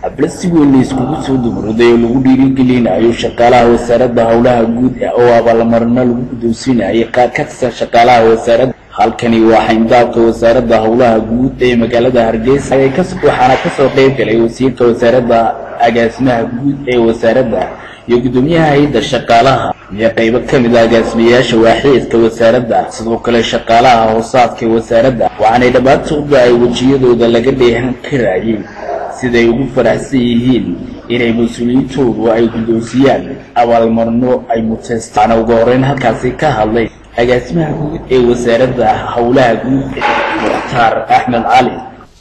xaflad si weyn la iskugu soo dubruday oo lagu dhiirigelinayo shaqaalaha wasaaradda howlaha guud oo abaalmarino lagu guddoonsiinayay qaar ka tirsan shaqaalaha wasaaradda halkani waa xayndaabka wasaaradda howlaha guud ee magaalada hargeysa waxaana kasoo qeyb galay wasiirka wasaaradda agaasimaha guud ee wasaaradda iyo guddoomiyaha hay-adda shaqaalaha iyo qaybo ka mid a agaasimayaasha waaxeedka wasaaradda sidoo kale shaqaalaha hoosaadka wasaaradda waxaanay dhammaantoodba ay wejiyadooda laga dheehan karayay siday ugu faraxsan yihiin inay mas-uuliyiintoodu ay guddoonsiyaan abaalmarino ay muteystaan ugu horeyn halkaasi ka hadlay agaasimaha guud ee wasaaradda howlaha guud mukhtaar axmed cali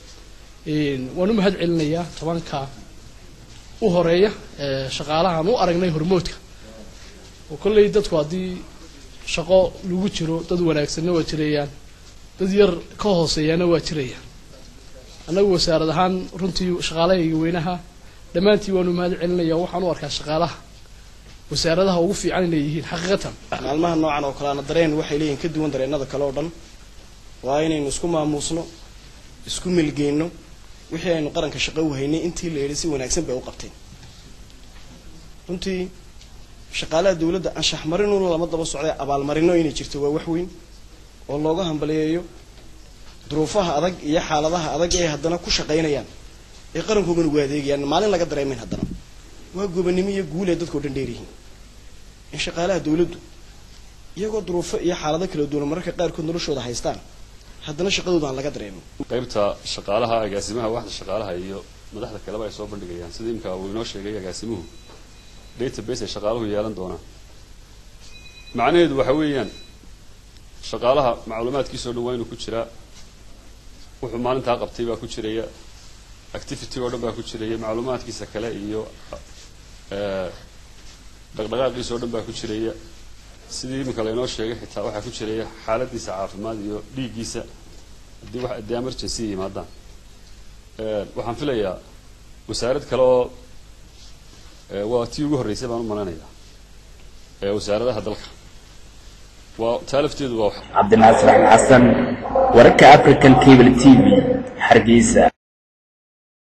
waan u mahad celinayaa tobanka u horeeya ee shaqaalahan u aragnay hormoodka oo kolley dadku haddii shaqo lagu jiro dad wanaagsanna waa jirayaan dad yar ka hooseeyaana waa jirayaan annagu wasaarad ahaan runtii shaqaalahayga weynaha dhammaantii waanu mahad celinaya waxaan u arkaa shaqaalaha wasaaradaha ugu fiican inay yihiin xaqiiqatan maalmaha noocan oo kaleana dareen waxay leeyihin ka duwan dareennada kale oo dhan waa inaynu isku maamuusno isku milgeyno wixii aynu qaranka shaqo u haynay intii la yidhi si wanaagsan bay u qabteen runtii shaqaalaha dawladda anshax marinuna lama daba socday abaalmarino inay jirto waa wax weyn oo looga hambaliyeeyo duruufaha adag iyo xaaladaha adag ee haddana ku shaqaynayaan ee qarankoogana ugu adeegayaan maalin laga dareemayn haddana waa gobanimo iyo guul ee dadkao dhan dheeryihiin in shaqaalaha dawladdu iyagoo duruufo iyo xaalado kala duwan mararka qaarkood noloshooda haystaan haddana shaqadooda aan laga dareemin qaybta shaqaalaha agaasimaha waxda shaqaalaha iyo madaxda kaleba ay soo bandhigayaan sida imika uu inoo sheegay agaasimuhu database ay shaqaaluhu yeelan doonaan macnaheedu waxa weeyaan shaqaalaha macluumaadkiisao dhan waa inuu ku jiraa wuxuu maalintaa qabtay baa ku jiraya activity oo dhan baa ku jiraya macluumaadkiisa kale iyo dhaqdhaqaaqiisa oo dhan baa ku jiraya sidii iminka laynoo sheegay xitaa waxaa ku jiraya xaaladiisa caafimaad iyo dhiiggiisa haddii wax haddii emergency yimaadaan waxaan filayaa wasaarad kale oo waa tii ugu horreysay baan u maleynayaa wasaaradaha dalka waa taa lafteedu waa cabdinaasir axmed xasan wararka african cable t v hargeysa